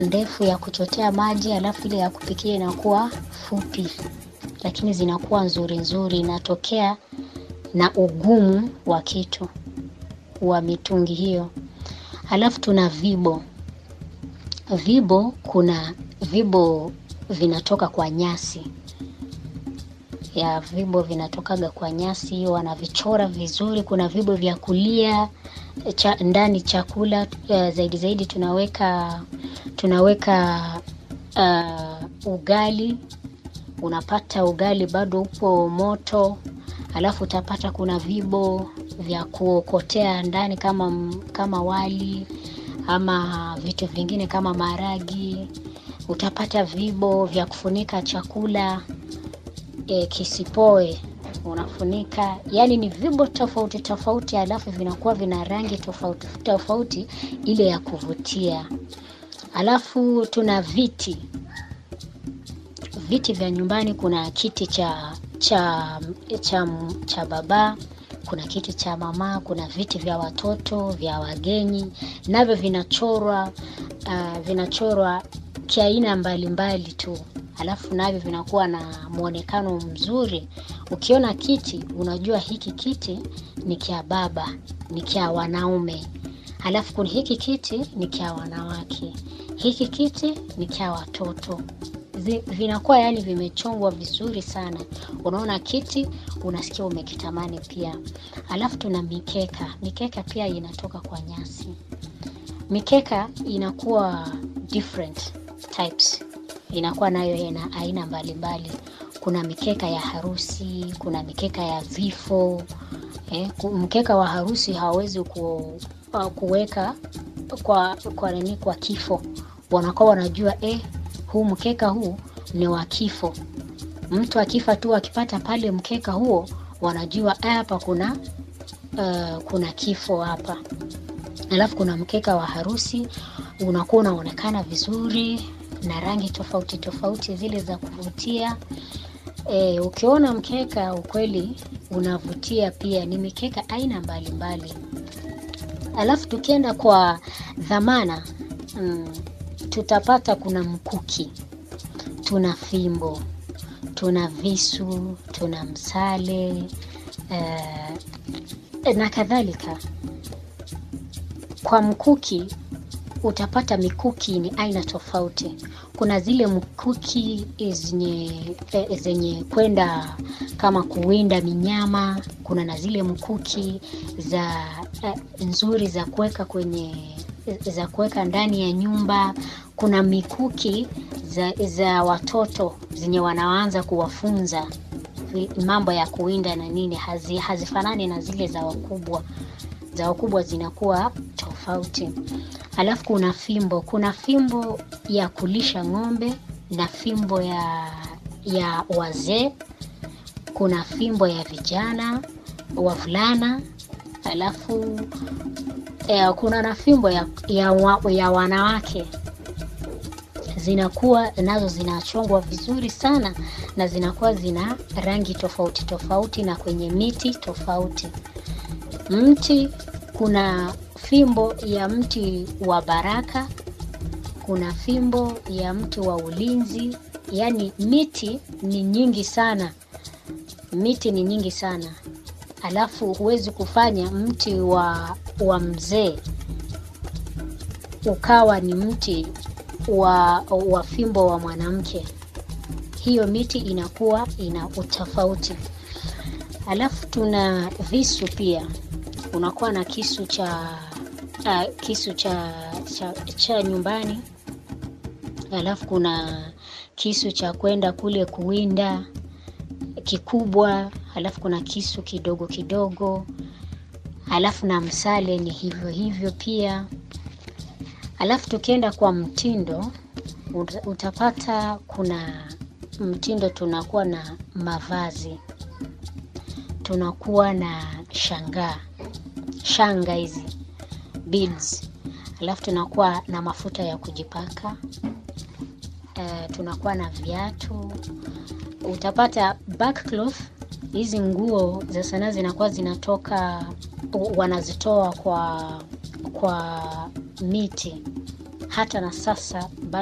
ndefu ya kuchotea maji, alafu ile ya kupikia inakuwa fupi, lakini zinakuwa nzuri nzuri. Inatokea na ugumu wa kitu wa mitungi hiyo. Alafu tuna vibo. Vibo, kuna vibo vinatoka kwa nyasi ya vibo vinatokaga kwa nyasi hiyo, wanavichora vizuri. Kuna vibo vya kulia cha, ndani chakula uh, zaidi zaidi tunaweka tunaweka uh, ugali. Unapata ugali bado upo moto, alafu utapata kuna vibo vya kuokotea ndani kama kama wali ama vitu vingine kama maharagi. Utapata vibo vya kufunika chakula e, kisipoe unafunika, yani ni vibo tofauti tofauti, alafu vinakuwa vina rangi tofauti tofauti ile ya kuvutia. Alafu tuna viti viti vya nyumbani. Kuna kiti cha cha cha, cha baba, kuna kiti cha mama, kuna viti vya watoto vya wageni, navyo vinachorwa uh, vinachorwa kiaina mbalimbali tu alafu navyo vinakuwa na mwonekano mzuri. Ukiona kiti unajua hiki kiti ni kia baba, ni kia wanaume. Alafu kuna hiki kiti ni kia wanawake, hiki kiti ni kia watoto. Vinakuwa yani vimechongwa vizuri sana, unaona kiti unasikia umekitamani pia. Alafu tuna mikeka. Mikeka pia inatoka kwa nyasi. Mikeka inakuwa different types inakuwa nayo ina aina mbalimbali. Kuna mikeka ya harusi, kuna mikeka ya vifo eh. Mkeka wa harusi hawawezi ku, kuweka kwa kwa nini, kwa kifo. Wanakuwa wanajua eh, huu mkeka huu ni wa kifo. Mtu akifa tu akipata pale mkeka huo, wanajua hapa kuna uh, kuna kifo hapa. Alafu kuna mkeka wa harusi unakuwa unaonekana vizuri na rangi tofauti tofauti zile za kuvutia. E, ukiona mkeka ukweli unavutia pia. Ni mikeka aina mbalimbali. Alafu tukienda kwa dhamana mm, tutapata kuna mkuki, tuna fimbo, tuna visu, tuna msale e, na kadhalika. Kwa mkuki utapata mikuki ni aina tofauti. Kuna zile mkuki zenye zenye kwenda kama kuwinda minyama. Kuna na zile mkuki za uh, nzuri za kuweka kwenye za kuweka ndani ya nyumba. Kuna mikuki za, za watoto zenye wanaanza kuwafunza mambo ya kuwinda na nini, hazi, hazifanani na zile za wakubwa. Za wakubwa zinakuwa tofauti. Alafu kuna fimbo, kuna fimbo ya kulisha ng'ombe na fimbo ya ya wazee. Kuna fimbo ya vijana wavulana, alafu eh, kuna na fimbo ya, ya, wa, ya wanawake zinakuwa nazo zinachongwa vizuri sana na zinakuwa zina rangi tofauti tofauti na kwenye miti tofauti. Mti kuna fimbo ya mti wa baraka, kuna fimbo ya mti wa ulinzi. Yaani miti ni nyingi sana, miti ni nyingi sana. Alafu huwezi kufanya mti wa, wa mzee ukawa ni mti wa, wa fimbo wa mwanamke. Hiyo miti inakuwa ina utofauti. Alafu tuna visu pia, unakuwa na kisu cha uh, kisu cha, cha, cha nyumbani. Alafu kuna kisu cha kwenda kule kuwinda kikubwa. Alafu kuna kisu kidogo kidogo. Alafu na msale ni hivyo hivyo pia. Alafu tukienda kwa mtindo utapata kuna mtindo, tunakuwa na mavazi, tunakuwa na shangaa, shanga hizi beads. Alafu tunakuwa na mafuta ya kujipaka uh, tunakuwa na viatu. Utapata backcloth, hizi nguo za sanaa zinakuwa zinatoka, wanazitoa kwa kwa miti hata na sasa